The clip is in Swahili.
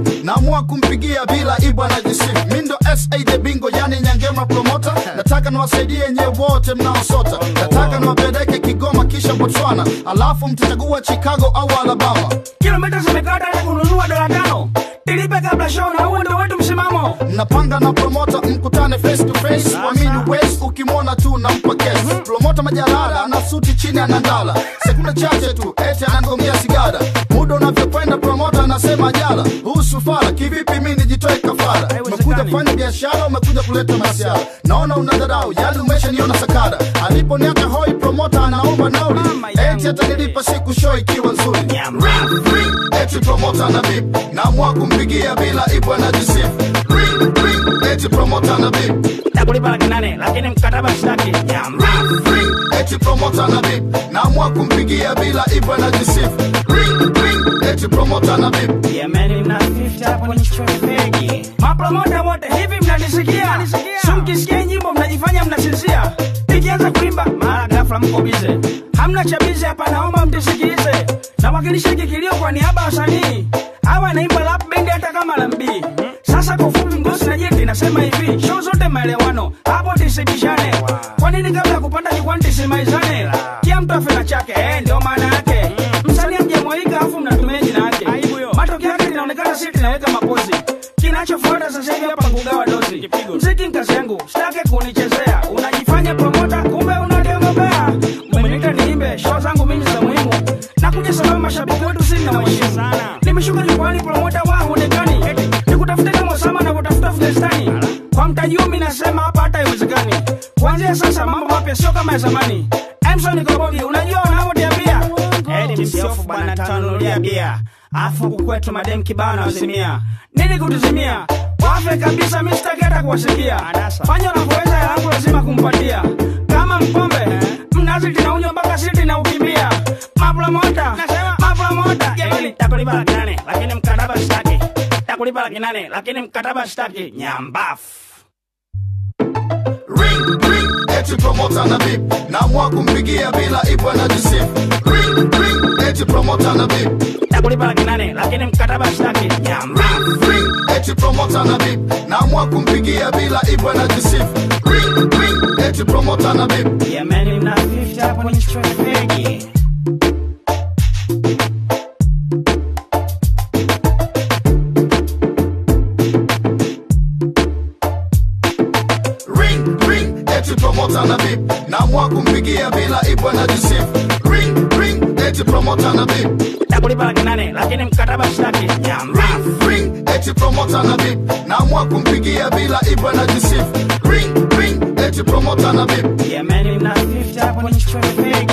naamua kumpigia bila ibwa na jisifu mi ndo sa the bingo yani nyangema promota nataka niwasaidie nye wote mnaosota nataka niwapeleke kigoma kisha botswana alafu mtachagua chicago au alabama kilomita zimekata ili kununua dola tano tilipe kabla show na huo ndo wetu msimamo napanga na promota mkutane face to face wamini wes ukimwona tu nampa kesi promota majalala ana suti chini anandala sekunde chache tu eti anangongea sigara muda unavyokwenda promota anasema jala huu sufara kivipi mi nijitoe kafara umekuja kufanya biashara umekuja kuleta masiara naona una dharau yali umeshaniona sakara aliponiaka hoi promota anaomba nauli Mama yangu. eti atanilipa siku show ikiwa nzuri Ring, ring, eti promota na bip naamua kumpigia bila ibwa na jisifu Ring, ring, eti promota na bip takulipa laki nane lakini mkataba sitaki nyamba Ring, ring, eti promota na bip naamua kumpigia bila ibwa na jisifu Ring, ring, eti promota na bip Yemeni mna 50 hapo ni fegi. Mapromota wote hivi mnanisikia? Sumkisikia nyimbo mnajifanya mnasinzia. Nikianza kuimba mara ghafla mko bize. Hamna cha bize hapa naomba mtisikilize. Nawakilisha kikilio kwa niaba ya wasanii. Hawa naimba rap band hata kama la mbii. Sasa kwa ufupi ngosi na jeti nasema hivi, show zote maelewano. Hapo tisibishane. Kwa nini kabla ya kupanda jukwani tisimaizane? Kila mtu afe na chake, eh ndio maana yake. Msanii mjamwalika afu mnatumia jina yake. Matokeo yake linaonekana sisi tunaweka mapozi. Kinachofuata sasa hivi hapa kugawa dozi. Mziki kazi yangu, sitaki kunichezea. Unajifanya promota, kumbe unademobea. Umeniita niimbe, show zangu mimi za muhimu. Nakuja sababu mashabiki wetu sisi nawaheshimu sana. Nimeshuka jukwani promota wa huonekani. Nikutafute kama Osama na kutafuta Afghanistani. Kwa mtaji huu mimi nasema hapa hata haiwezekani. Kuanzia sasa mambo mapya sio kama ya zamani. Emson Kobogi, unajua wanavyoniambia Eti msiofu bwana tanunulia bia Afu huku kwetu madem kibao na wasimia Nini kutuzimia Wafe kabisa mi sitaki hata kuwasikia Fanya unavyoweza ya yangu lazima kumpatia Kama mpombe Mnazi tinaunywa mpaka siti na ukimbia Mapromota Mapromota Eti takulipa laki nane Lakini mkataba sitaki Takulipa laki nane Lakini mkataba sitaki Nyambafu Ring, ring, eti promota na bip naamua kumpigia bila ibwa na jisifu Ring, ring, eti promota na bip Takulipa laki nane Lakini mkataba sitaki Nyambafu Ring, ring, eti promota na bip naamua kumpigia bila ibwa na jisifu Ring, ring, eti promota na bip Yemeni mna 50 hapo ni fegi. Ring, ring, eti promota na bip naamua kumpigia bila ibwa na jisifu Ring, ring, eti promota na bip Takulipa laki nane lakini mkataba sitaki. Nyambafu. Ring, ring, eti promota na bip naamua kumpigia bila ibwa na jisifu Ring, ring, eti promota na bip Yemeni mna 50 hapo ni fegi.